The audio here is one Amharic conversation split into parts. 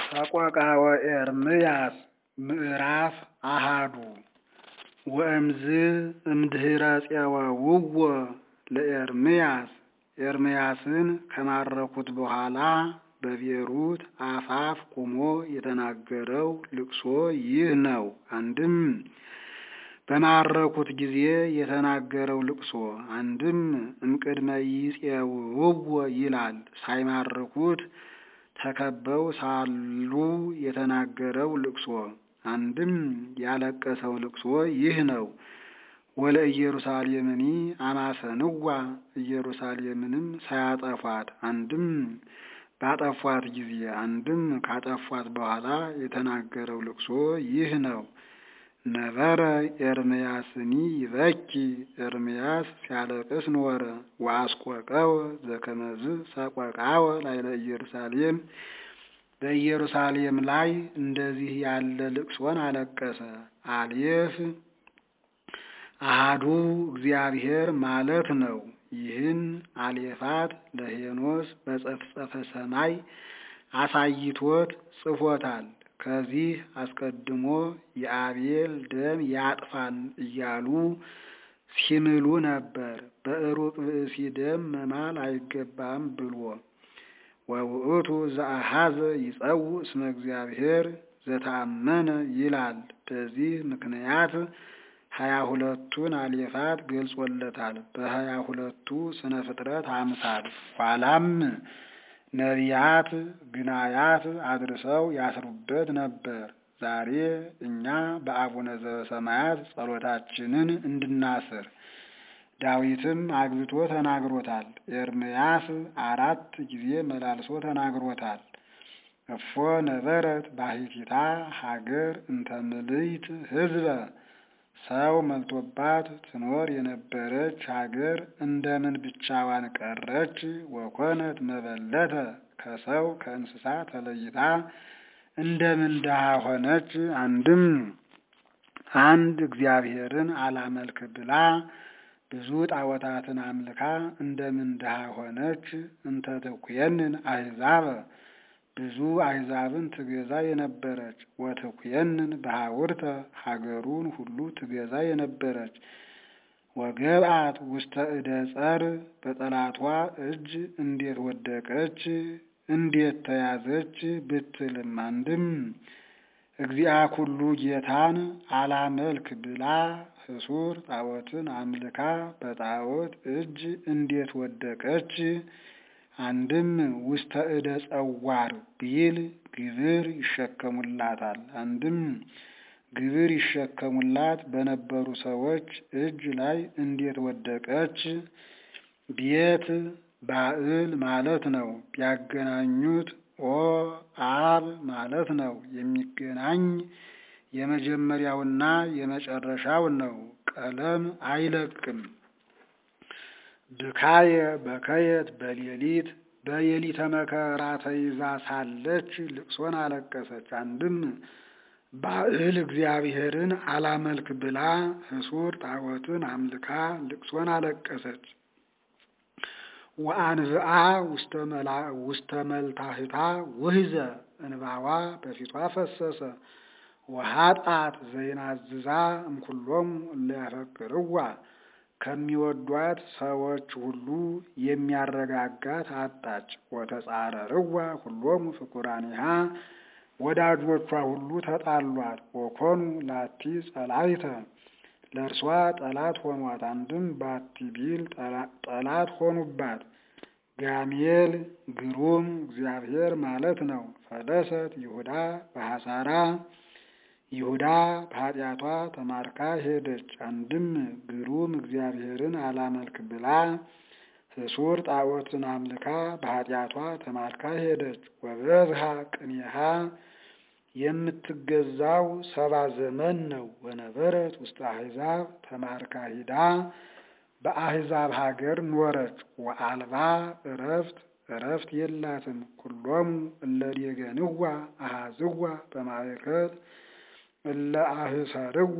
ሰቆቃወ ኤርምያስ ምዕራፍ አሃዱ ወእምዝ እምድኅረ ፄወውዎ ለኤርምያስ ኤርምያስን ከማረኩት በኋላ በቤሩት አፋፍ ቆሞ የተናገረው ልቅሶ ይህ ነው። አንድም በማረኩት ጊዜ የተናገረው ልቅሶ፣ አንድም እምቅድመ ይፄውውዎ ይላል። ሳይማርኩት ተከበው ሳሉ የተናገረው ልቅሶ፣ አንድም ያለቀሰው ልቅሶ ይህ ነው። ወለ ኢየሩሳሌምኒ አማሰንዋ ኢየሩሳሌምንም ሳያጠፏት፣ አንድም ባጠፏት ጊዜ፣ አንድም ካጠፏት በኋላ የተናገረው ልቅሶ ይህ ነው። ነበረ ኤርምያስኒ ይበኪ ኤርምያስ ሲያለቅስ ኖረ። ወአስቆቀወ ዘከመዝ ሰቆቃወ ላዕለ ኢየሩሳሌም በኢየሩሳሌም ላይ እንደዚህ ያለ ልቅሶን አለቀሰ። አሌፍ አሃዱ እግዚአብሔር ማለት ነው። ይህን አሌፋት ለሄኖስ በጸፍጸፈ ሰማይ አሳይቶት ጽፎታል። ከዚህ አስቀድሞ የአቤል ደም ያጥፋን እያሉ ሲምሉ ነበር። በዕሩቅ ብእሲ ደም መማል አይገባም ብሎ ወውእቱ ዘአሃዘ ይጸውዕ እስመ እግዚአብሔር ዘተአመነ ይላል። በዚህ ምክንያት ሀያ ሁለቱን አሌፋት ገልጾለታል። በሀያ ሁለቱ ስነ ፍጥረት አምሳል ኋላም ነቢያት ግናያት አድርሰው ያስሩበት ነበር። ዛሬ እኛ በአቡነ ዘበሰማያት ጸሎታችንን እንድናስር ዳዊትም አግብቶ ተናግሮታል። ኤርምያስ አራት ጊዜ መላልሶ ተናግሮታል። እፎ ነበረት ባሕቲታ ሀገር እንተ ምልዕት ሕዝበ ሰው መልቶባት ትኖር የነበረች ሀገር እንደምን ብቻዋን ቀረች? ወኮነት መበለተ ከሰው ከእንስሳ ተለይታ እንደምን ድሃ ሆነች? አንድም አንድ እግዚአብሔርን አላመልክ ብላ ብዙ ጣዖታትን አምልካ እንደምን ድሃ ሆነች? እንተ ትኩየንን አሕዛበ ብዙ አሕዛብን ትገዛ የነበረች ወትኩየንን በሐውርተ ሀገሩን ሁሉ ትገዛ የነበረች ወገብአት ውስተ እደ ጸር በጠላቷ እጅ እንዴት ወደቀች እንዴት ተያዘች ብትልም አንድም እግዚአ ኩሉ ጌታን አላመልክ ብላ ህሱር ጣዖትን አምልካ በጣዖት እጅ እንዴት ወደቀች? አንድም ውስተ እደ ጸዋር ቢል ግብር ይሸከሙላታል። አንድም ግብር ይሸከሙላት በነበሩ ሰዎች እጅ ላይ እንዴት ወደቀች? ቤት ባዕል ማለት ነው። ቢያገናኙት ኦ አብ ማለት ነው። የሚገናኝ የመጀመሪያውና የመጨረሻው ነው። ቀለም አይለቅም። ብካየ በከየት በሌሊት በሌሊተ መከራ ተይዛ ሳለች ልቅሶን አለቀሰች። አንድም ባዕል እግዚአብሔርን አላመልክ ብላ ህሱር ጣዖትን አምልካ ልቅሶን አለቀሰች። ወአንብአ ውስተ መልታህታ ውህዘ እንባዋ በፊቷ ፈሰሰ። ወሀጣት ዘይናዝዛ እምኩሎሙ እለ ያፈቅርዋ ከሚወዷት ሰዎች ሁሉ የሚያረጋጋት አጣች። ወተጻረርዋ ሁሎሙ ፍቁራኒሃ ወዳጆቿ ሁሉ ተጣሏት። ወኮኑ ላቲ ጸላይተ ለእርሷ ጠላት ሆኗት። አንድም ባቲ ቢል ጠላት ሆኑባት። ጋሜል ግሩም እግዚአብሔር ማለት ነው። ፈለሰት ይሁዳ በሐሳራ ይሁዳ በኃጢአቷ ተማርካ ሄደች። አንድም ግሩም እግዚአብሔርን አላመልክ ብላ ህሱር ጣዖትን አምልካ በኃጢአቷ ተማርካ ሄደች። ወበዝሃ ቅኔሃ የምትገዛው ሰባ ዘመን ነው። ወነበረት ውስጥ አሕዛብ ተማርካ ሂዳ በአሕዛብ ሀገር ኖረች። ወአልባ እረፍት እረፍት የላትም። ኩሎሙ እለ ዴገንዋ አሃዝዋ በማእከል እለ አህሰርዋ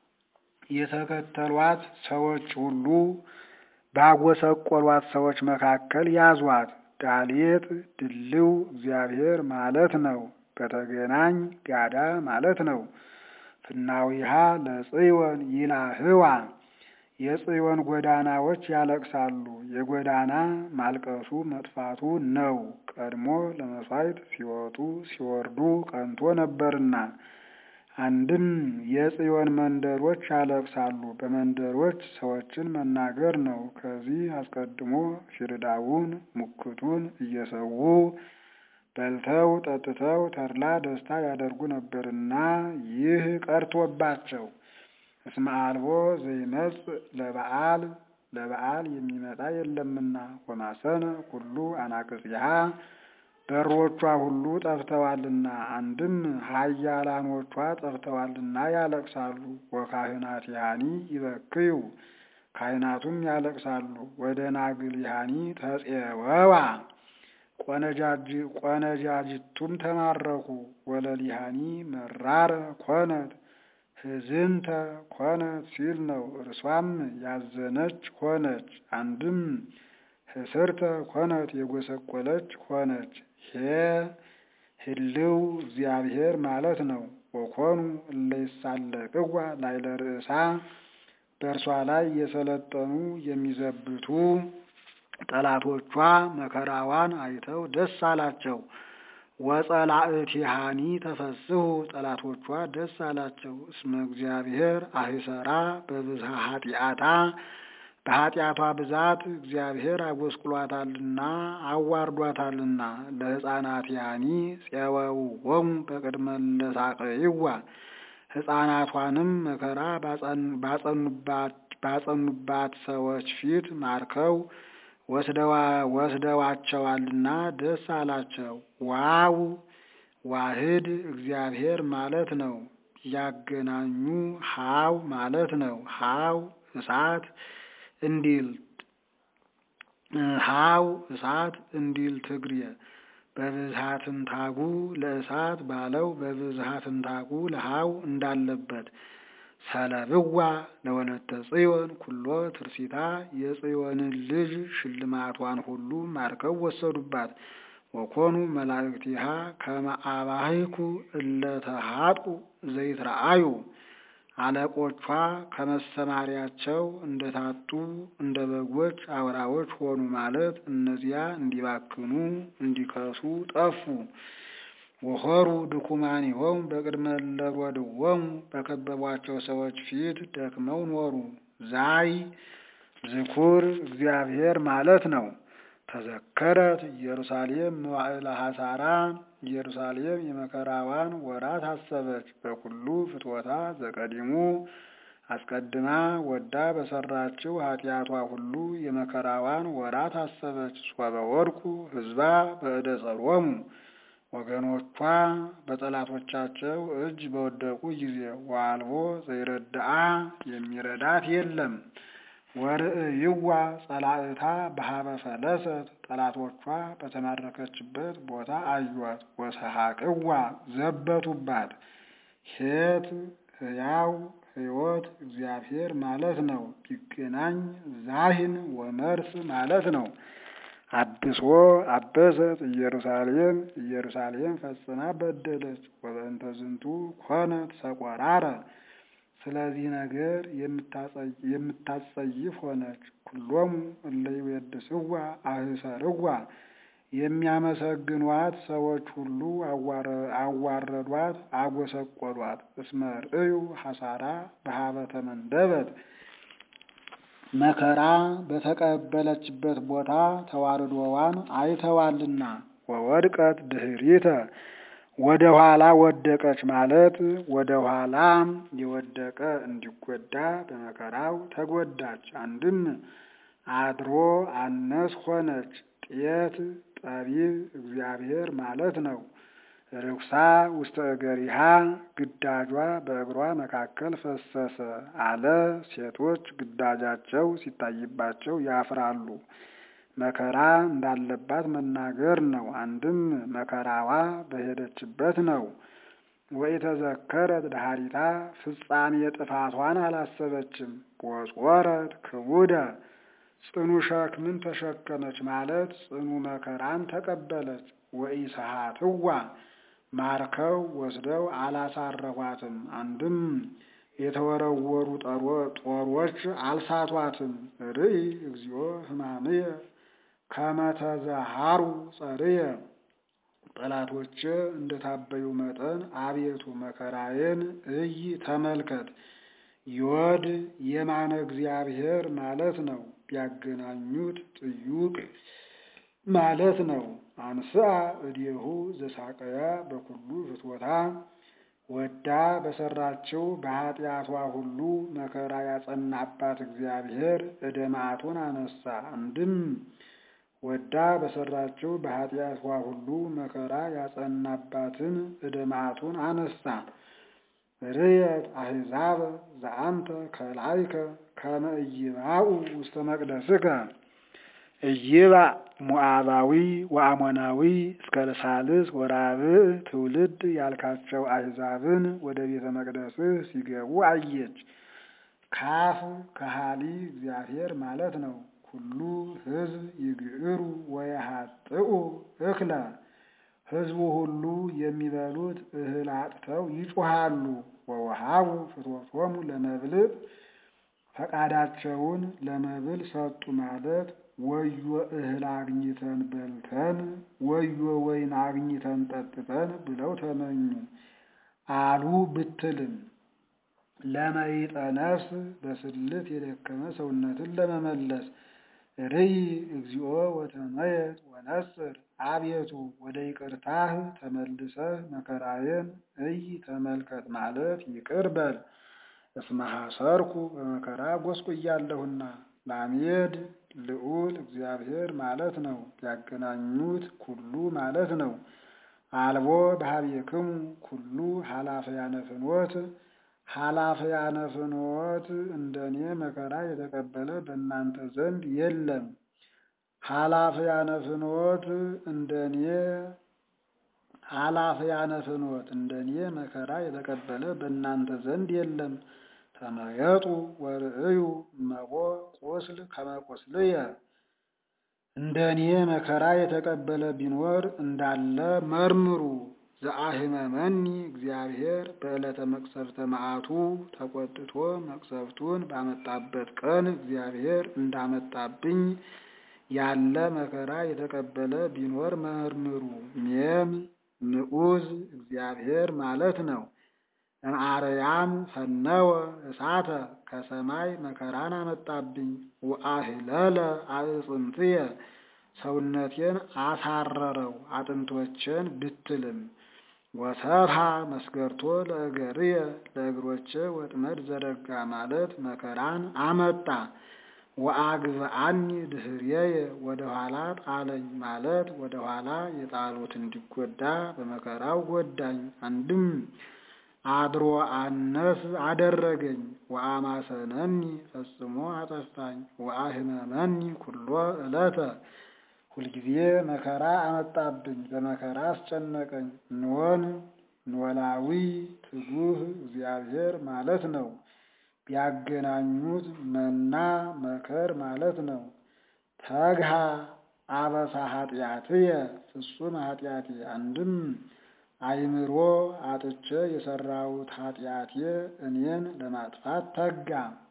የተከተሏት ሰዎች ሁሉ ባጎሰቆሏት ሰዎች መካከል ያዟት። ዳሌጥ ድልው እግዚአብሔር ማለት ነው። በተገናኝ ጋዳ ማለት ነው። ፍናዊሃ ለጽዮን ይላህዋ የጽዮን ጎዳናዎች ያለቅሳሉ። የጎዳና ማልቀሱ መጥፋቱ ነው። ቀድሞ ለመሥዋዕት ሲወጡ ሲወርዱ ቀንቶ ነበርና። አንድም የጽዮን መንደሮች ያለቅሳሉ። በመንደሮች ሰዎችን መናገር ነው። ከዚህ አስቀድሞ ፊርዳውን ሙክቱን እየሰዉ በልተው ጠጥተው ተድላ ደስታ ያደርጉ ነበርና ይህ ቀርቶባቸው እስመ አልቦ ዘይመጽእ ለበዓል ለበዓል የሚመጣ የለምና ወማሰነ ኩሉ አናቅጽሃ በሮቿ ሁሉ ጠፍተዋልና አንድም ኃያላኖቿ ጠፍተዋልና ያለቅሳሉ። ወካህናቲሃኒ ይበክዩ ካህናቱም ያለቅሳሉ። ወደ ናግሊሃኒ ተጼወዋ ቆነጃጅቱም ተማረኩ። ወለሊሃኒ መራረ ኮነት ህዝንተ ኮነት ሲል ነው። እርሷም ያዘነች ሆነች። አንድም ህስርተ ኮነት የጎሰቆለች ሆነች። ሄ ህልው እግዚአብሔር ማለት ነው። ወኮኑ እለ ይሳለቅዋ ላዕለ ርእሳ በእርሷ ላይ የሰለጠኑ የሚዘብቱ ጠላቶቿ መከራዋን አይተው ደስ አላቸው። ወጸላእቲሃኒ ተፈስሑ ጠላቶቿ ደስ አላቸው። እስመ እግዚአብሔር አህሰራ በብዝሃ ኃጢአታ በኃጢአቷ ብዛት እግዚአብሔር አጎስቁሏታልና አዋርዷታልና። ለሕፃናቲሃኒ ፄወውዎሙ በቅድመ ለሳቅይዋ ሕፃናቷንም መከራ ባጸኑባት ሰዎች ፊት ማርከው ወስደዋቸዋልና ደስ አላቸው። ዋው ዋህድ እግዚአብሔር ማለት ነው። ያገናኙ ሃው ማለት ነው። ሃው እሳት እንዲል ሃው እሳት እንዲል ትግሬ በብዝሃትንታጉ ለእሳት ባለው በብዝሃትንታጉ ለሃው እንዳለበት ሰለብዋ ለወለተ ጽዮን ኩሎ ትርሲታ የጽዮንን ልጅ ሽልማቷን ሁሉ ማርከው ወሰዱባት። ወኮኑ መላእክቲሃ ከመ አባሂኩ እለ ተሃጡ ዘይትረአዩ አለቆቿ ከመሰማሪያቸው እንደታጡ እንደ በጎች አውራዎች ሆኑ ማለት እነዚያ እንዲባክኑ እንዲከሱ ጠፉ። ወሆሩ ድኩማኒሆሙ በቅድመ ለሮድዎሙ በከበቧቸው ሰዎች ፊት ደክመው ኖሩ። ዛይ ዝኩር እግዚአብሔር ማለት ነው። ተዘከረት ኢየሩሳሌም መዋዕለ ሐሳራ ኢየሩሳሌም የመከራዋን ወራት አሰበች። በኩሉ ፍትወታ ዘቀዲሙ አስቀድማ ወዳ በሰራችው ኃጢአቷ ሁሉ የመከራዋን ወራት አሰበች። ሶበ ወድቁ ሕዝባ በእደ ጸሮሙ ወገኖቿ በጠላቶቻቸው እጅ በወደቁ ጊዜ ዋልቦ ዘይረዳአ የሚረዳት የለም። ወርእይዋ ጸላእታ በሀበ ፈለሰት ጠላቶቿ በተማረከችበት ቦታ አዩአት። ወሰሐቅዋ ዘበቱባት። ሄት ሕያው ሕይወት እግዚአብሔር ማለት ነው። ቢገናኝ ዛሂን ወመርስ ማለት ነው። አብሶ አበሰት ኢየሩሳሌም ኢየሩሳሌም ፈጽማ በደለች። ወበእንተ ዝንቱ ኮነት ሰቆራረ ስለዚህ ነገር የምታጸይፍ ሆነች። ኩሎሙ እለ ይቤድስዋ አህሰርዋ የሚያመሰግኗት ሰዎች ሁሉ አዋረዷት፣ አጎሰቆሏት። እስመ ርእዩ ሐሳራ በሀበተ መንደበት መከራ በተቀበለችበት ቦታ ተዋርዶዋን አይተዋልና። ወወድቀት ድህሪተ ወደ ኋላ ወደቀች ማለት ወደ ኋላ የወደቀ እንዲጎዳ በመከራው ተጎዳች። አንድም አድሮ አነስ ሆነች። ጤት ጠቢብ እግዚአብሔር ማለት ነው። ርኩሳ ውስተ እገሪሃ ግዳጇ በእግሯ መካከል ፈሰሰ አለ። ሴቶች ግዳጃቸው ሲታይባቸው ያፍራሉ። መከራ እንዳለባት መናገር ነው። አንድም መከራዋ በሄደችበት ነው። ወኢተዘከረት ዳሃሪታ ፍጻሜ ጥፋቷን አላሰበችም። ወጾረት ክቡደ ጽኑ ሸክምን ተሸከመች ማለት ጽኑ መከራን ተቀበለች። ወኢሰሃትዋ ማርከው ወስደው አላሳረፏትም። አንድም የተወረወሩ ጦሮች አልሳቷትም። ርኢ እግዚኦ ሕማምየ ከመ ተዘሃሩ ጸርየ ጠላቶቼ እንደታበዩ መጠን አቤቱ መከራዬን እይ ተመልከት። ዮድ የማነ እግዚአብሔር ማለት ነው። ቢያገናኙት ጥዩቅ ማለት ነው። አንስአ እዴሁ ዘሳቀያ በኩሉ ፍትወታ ወዳ በሰራችው በኃጢአቷ ሁሉ መከራ ያጸናባት እግዚአብሔር እደ መዓቱን አነሳ። አንድም ወዳ በሰራችው በኃጢአቷ ሁሉ መከራ ያጸናባትን እደ መዓቱን አነሳ። ርየት አሕዛብ ዘአንተ ከላይከ ከመ ኢይባኡ ውስተ መቅደስከ ኢይባእ ሞዓባዊ ወአሞናዊ እስከ ሳልስ ወራብዕ ትውልድ ያልካቸው አሕዛብን ወደ ቤተ መቅደስህ ሲገቡ አየች። ካፍ ከሃሊ እግዚአብሔር ማለት ነው። ኩሉ ሕዝብ ይግዕሩ ወየሃጥኡ እክለ ሕዝቡ ሁሉ የሚበሉት እህል አጥተው ይጮሃሉ። ወወሃቡ ፍትወቶሙ ለመብልዕ ፈቃዳቸውን ለመብል ሰጡ ማለት ወዮ እህል አግኝተን በልተን ወዮ ወይን አግኝተን ጠጥተን ብለው ተመኙ አሉ ብትልም ለመይጠ ነፍስ በስልት የደከመ ሰውነትን ለመመለስ ርይ እግዚኦ ወተመየጥ ወነጽር አቤቱ ወደ ይቅርታህ ተመልሰህ መከራዬን እይ ተመልከት ማለት ይቅር በል። እስመ ሐሰርኩ በመከራ ጎስቁያለሁና። ላሜድ ልዑል እግዚአብሔር ማለት ነው። ያገናኙት ኩሉ ማለት ነው። አልቦ በኀቤክሙ ኩሉ ኃላፈያነ ፍኖት ኃላፈያነ ፍኖት እንደኔ መከራ የተቀበለ በእናንተ ዘንድ የለም። ኃላፈያነ ፍኖት እንደኔ ኃላፈያነ ፍኖት እንደኔ መከራ የተቀበለ በእናንተ ዘንድ የለም። ተመየጡ ወርእዩ እመቦ ቁስል ከመ ቁስልየ እንደኔ መከራ የተቀበለ ቢኖር እንዳለ መርምሩ። ዘአህመመኒ እግዚአብሔር በዕለተ መቅሰፍተ መዓቱ ተቆጥቶ መቅሰፍቱን ባመጣበት ቀን እግዚአብሔር እንዳመጣብኝ ያለ መከራ የተቀበለ ቢኖር መርምሩ። ሜም ንዑዝ እግዚአብሔር ማለት ነው። እምአርያም ፈነወ እሳተ ከሰማይ መከራን አመጣብኝ። ወአህለለ አዕጽምትየ ሰውነቴን አሳረረው አጥንቶቼን ብትልም ወሰብሃ መስገርቶ ለእገርየ ለእግሮቼ ወጥመድ ዘረጋ ማለት መከራን አመጣ። ወአግብአኒ ድኅሬየ ወደ ኋላ ጣለኝ ማለት ወደ ኋላ የጣሉት እንዲጎዳ በመከራው ጎዳኝ። አንድም አድሮ አነስ አደረገኝ። ወአማሰነኒ ፈጽሞ አጠፋኝ። ወአህመመኒ ኩሎ ዕለተ ሁልጊዜ መከራ አመጣብኝ፣ በመከራ አስጨነቀኝ። ኖን ኖላዊ ትጉህ እግዚአብሔር ማለት ነው። ቢያገናኙት መና መከር ማለት ነው። ተግሃ አበሳ ኃጢአትየ ፍጹም ኃጢአቴ አንድም አይምሮ አጥቼ የሰራሁት ኃጢአቴ እኔን ለማጥፋት ተጋ።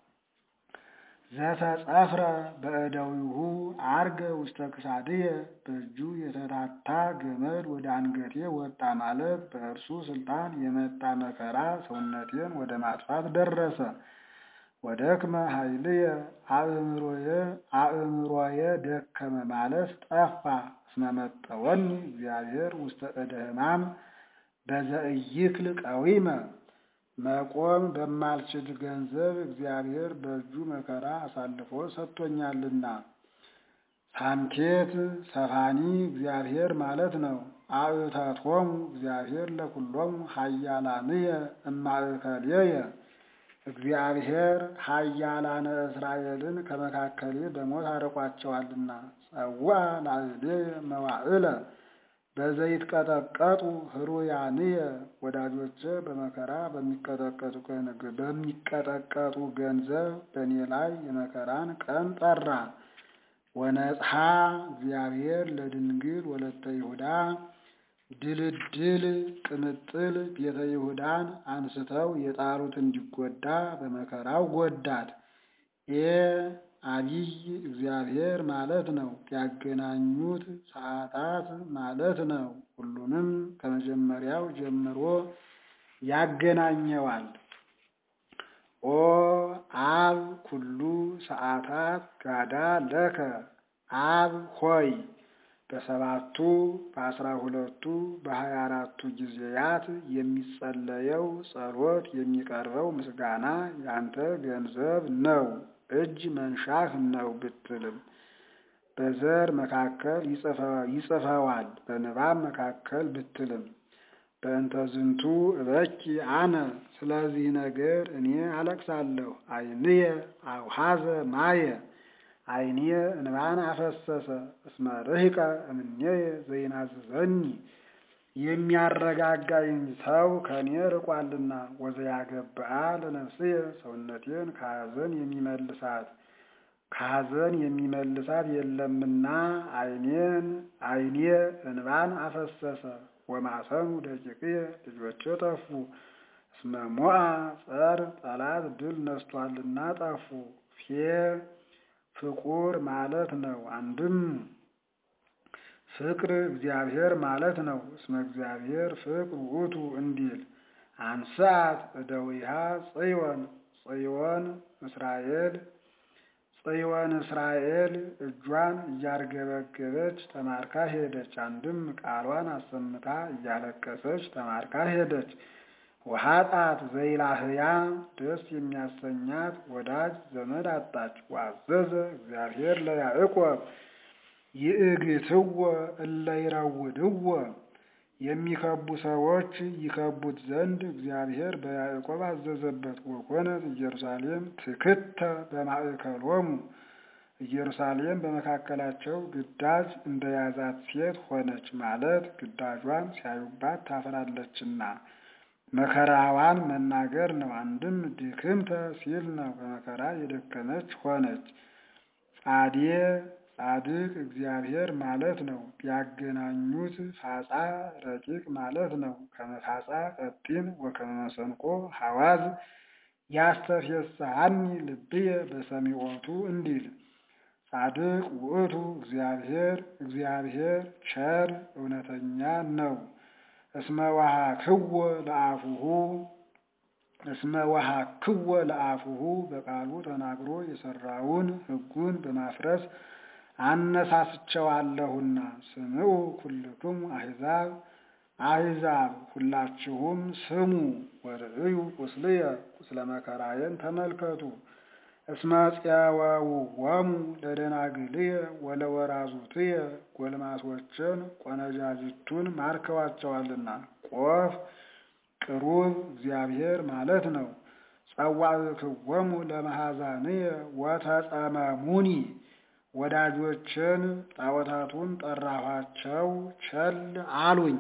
ዘተጸፍረ በእደዊሁ አርገ ውስተ ክሳድየ በእጁ የተታታ ገመድ ወደ አንገቴ ወጣ ማለት በእርሱ ስልጣን የመጣ መከራ ሰውነቴን ወደ ማጥፋት ደረሰ። ወደክመ ኃይልየ አእምሮየ አእምሮየ ደከመ ማለት ጠፋ። እስመ መጠወኒ እግዚአብሔር ውስተ እደ ሕማም በዘእይክል ቀዊመ መቆም በማልችል ገንዘብ እግዚአብሔር በእጁ መከራ አሳልፎ ሰጥቶኛልና። ሳንኬት ሰፋኒ እግዚአብሔር ማለት ነው። አእተቶሙ እግዚአብሔር ለኩሎሙ ኃያላንየ እማእከልየ እግዚአብሔር ኃያላነ እስራኤልን ከመካከሌ በሞት አርቋቸዋልና። ጸውዐ ላዕሌየ መዋዕለ በዘይት ቀጠቀጡ ህሩያንየ ወዳጆቼ በመከራ በሚቀጠቀጡ ገንዘብ በእኔ ላይ የመከራን ቀን ጠራ። ወነጽሐ እግዚአብሔር ለድንግል ወለተ ይሁዳ ድልድል ቅምጥል ቤተ ይሁዳን አንስተው የጣሉት እንዲጎዳ በመከራው ጎዳት። ኤ አቢይ እግዚአብሔር ማለት ነው። ያገናኙት ሰዓታት ማለት ነው። ሁሉንም ከመጀመሪያው ጀምሮ ያገናኘዋል። ኦ አብ ኩሉ ሰዓታት ጋዳ ለከ አብ ሆይ በሰባቱ በአስራ ሁለቱ በሀያ አራቱ ጊዜያት የሚጸለየው ጸሎት የሚቀርበው ምስጋና ያንተ ገንዘብ ነው። እጅ መንሻህ ነው ብትልም በዘር መካከል ይጽፈዋል። በንባብ መካከል ብትልም በእንተ ዝንቱ እበኪ አነ ስለዚህ ነገር እኔ አለቅሳለሁ። ዓይንየ አውሃዘ ማየ ዓይኔ እንባን አፈሰሰ። እስመ ርሂቀ እምኔየ ዘይናዝዘኒ የሚያረጋጋኝ ሰው ከእኔ ርቋልና። ወዘያገብአ ለነፍስየ ሰውነቴን ከሐዘን የሚመልሳት ከሐዘን የሚመልሳት የለምና ዓይኔን ዓይኔ እንባን አፈሰሰ። ወማሰኑ ደቂቅየ ልጆቼ ጠፉ። እስመ ሞአ ጸር ጠላት ድል ነስቷልና ጠፉ። ፌ ፍቁር ማለት ነው። አንድም ፍቅር እግዚአብሔር ማለት ነው። እስመ እግዚአብሔር ፍቅር ውእቱ እንዲል አንሳት እደዊሃ ጽዮን ጽዮን እስራኤል ጽዮን እስራኤል እጇን እያርገበገበች ተማርካ ሄደች። አንድም ቃሏን አሰምታ እያለቀሰች ተማርካ ሄደች። ወኃጣት ዘይላህያ ደስ የሚያሰኛት ወዳጅ ዘመድ አጣች። ዋዘዘ እግዚአብሔር ለያዕቆብ ይእግትዎ እለ ይረውድዎ የሚከቡ ሰዎች ይከቡት ዘንድ እግዚአብሔር በያዕቆብ አዘዘበት። ወኮነት ኢየሩሳሌም ትክተ በማእከሎሙ ኢየሩሳሌም በመካከላቸው ግዳጅ እንደያዛት ሴት ሆነች ማለት ግዳጇን ሲያዩባት ታፍራለችና መከራዋን መናገር ነው። አንድም ድክምተ ሲል ነው። በመከራ የደከመች ሆነች። ጻዴ ጻድቅ እግዚአብሔር ማለት ነው። ቢያገናኙት ፋጻ ረቂቅ ማለት ነው። ከመፋጻ ቀጢን ወከመ መሰንቆ ሐዋዝ ያስተፌስሐኒ ልብየ በሰሚዖቱ እንዲል ጻድቅ ውእቱ እግዚአብሔር እግዚአብሔር ቸር እውነተኛ ነው። እስመ ወሃክዎ ለአፉሁ እስመ ወሃክዎ ለአፉሁ በቃሉ ተናግሮ የሰራውን ሕጉን በማፍረስ አነሳስቸዋለሁና። ስምዑ ኩልክሙ አሕዛብ አሕዛብ ሁላችሁም ስሙ። ወርእዩ ቁስልየ ቁስለ መከራዬን ተመልከቱ። እስመ ጽያወውዎሙ ለደናግልየ ወለወራዙትየ ጎልማሶችን ቆነጃጅቱን ማርከዋቸዋልና። ቆፍ ቅሩብ እግዚአብሔር ማለት ነው። ጸዋዕክዎሙ ለመሐዛንየ ወተጸመሙኒ ወዳጆችን ጣዖታቱን ጠራኋቸው፣ ቸል አሉኝ።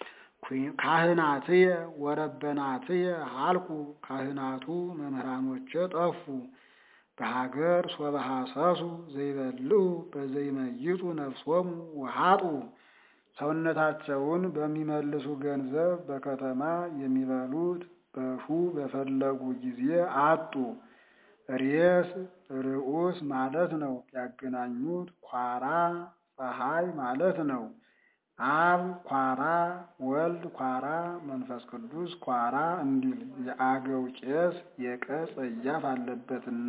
ካህናትየ ወረበናትየ ሀልቁ ካህናቱ መምህራኖቼ ጠፉ። በሀገር ሶበ ሐሰሱ ዘይበልዑ በዘይመይጡ ነፍሶሙ ወሀጡ ሰውነታቸውን በሚመልሱ ገንዘብ በከተማ የሚበሉት በሹ በፈለጉ ጊዜ አጡ። ሬስ ርዑስ ማለት ነው። ያገናኙት ኳራ ፀሐይ ማለት ነው። አብ ኳራ፣ ወልድ ኳራ፣ መንፈስ ቅዱስ ኳራ እንዲል የአገው ቄስ የቀ ጸያፍ አለበትና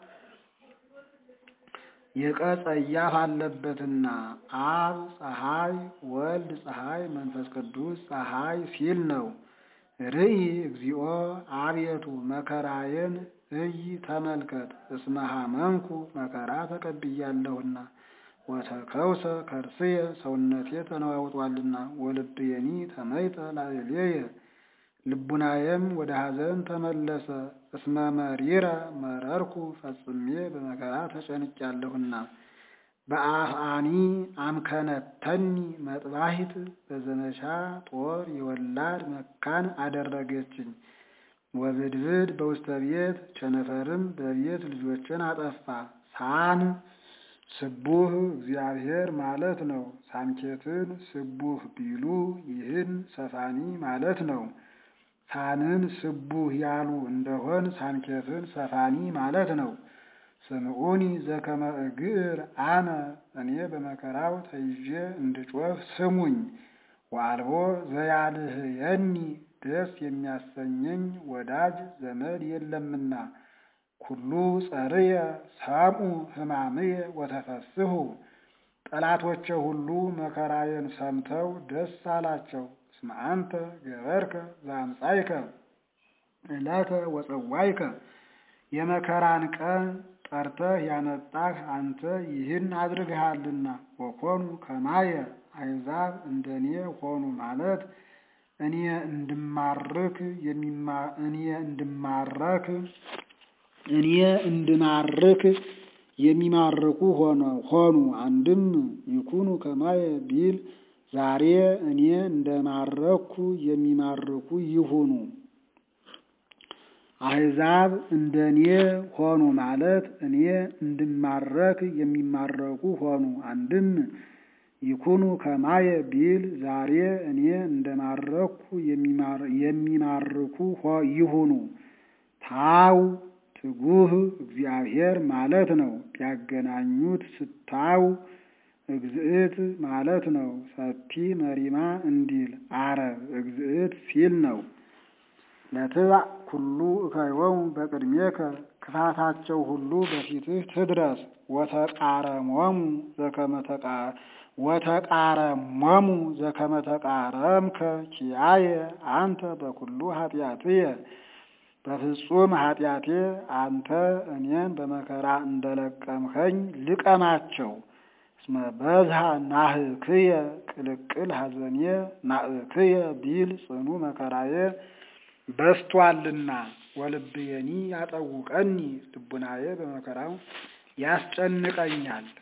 የቀ ጸያፍ አለበትና አብ ፀሐይ፣ ወልድ ፀሐይ፣ መንፈስ ቅዱስ ፀሐይ ሲል ነው። ርኢ እግዚኦ አቤቱ መከራዬን እይ ተመልከት። እስመ ሐመምኩ መከራ ተቀብያለሁና ወተከውሰ ከርስየ ሰውነቴ ተነዋውጧልና ወልብየኒ ተመይጠ ላዕሌየ ልቡናዬም ወደ ሐዘን ተመለሰ። እስመ መሪረ መረርኩ ፈጽሜ በመከራ ተጨንቄያለሁና በአፍአኒ አምከነተኒ መጥባሂት በዘመቻ ጦር የወላድ መካን አደረገችኝ። ወብድብድ በውስተ ቤት ቸነፈርም በቤት ልጆችን አጠፋ። ሳን ስቡህ እግዚአብሔር ማለት ነው። ሳንኬትን ስቡህ ቢሉ ይህን ሰፋኒ ማለት ነው። ሳንን ስቡህ ያሉ እንደሆን ሳንኬትን ሰፋኒ ማለት ነው። ስምዑኒ ዘከመ እግር አነ እኔ በመከራው ተይዤ እንድጮህ ስሙኝ። ወአልቦ ዘያልህየኒ ደስ የሚያሰኘኝ ወዳጅ ዘመድ የለምና። ኩሉ ጸርየ ሰምዑ ሕማምየ ወተፈስሑ ጠላቶቼ ሁሉ መከራዬን ሰምተው ደስ አላቸው። እስመ አንተ ገበርከ ዘአምጻእከ ዕለተ ወፀዋይከ የመከራን ቀን ጠርተህ ያመጣህ አንተ ይህን አድርግሃልና። ወኮኑ ከማየ አሕዛብ እንደኔ ሆኑ ማለት እኔ እንድማርክ እኔ እንድማረክ እኔ እንድማርክ የሚማርኩ ሆኑ። አንድም ይኩኑ ከማየ ቢል ዛሬ እኔ እንደማረኩ የሚማርኩ ይሁኑ። አሕዛብ እንደኔ ሆኑ ማለት እኔ እንድማረክ የሚማረኩ ሆኑ። አንድም ይኩኑ ከማየ ቢል ዛሬ እኔ እንደማረኩ የሚማርኩ ይሁኑ። ታው ትጉህ እግዚአብሔር ማለት ነው። ቢያገናኙት ስታው እግዝእት ማለት ነው። ሰቲ መሪማ እንዲል አረብ እግዝእት ሲል ነው። ለትባዕ ኩሉ እከዮሙ በቅድሜከ ክፋታቸው ሁሉ በፊትህ ትድረስ። ወተቃረሞሙ ዘከመ ወተቃረሞሙ ዘከመ ተቃረምከ ኪያየ አንተ በኩሉ ኃጢአትየ በፍጹም ኃጢአቴ አንተ እኔን በመከራ እንደለቀምኸኝ ልቀማቸው። እስመ በዝሃ ናህክየ ቅልቅል ሐዘኔ ናእክየ ቢል ጽኑ መከራዬ በስቷልና። ወልብየኒ ያጠውቀኒ ልቡናዬ በመከራው ያስጨንቀኛል።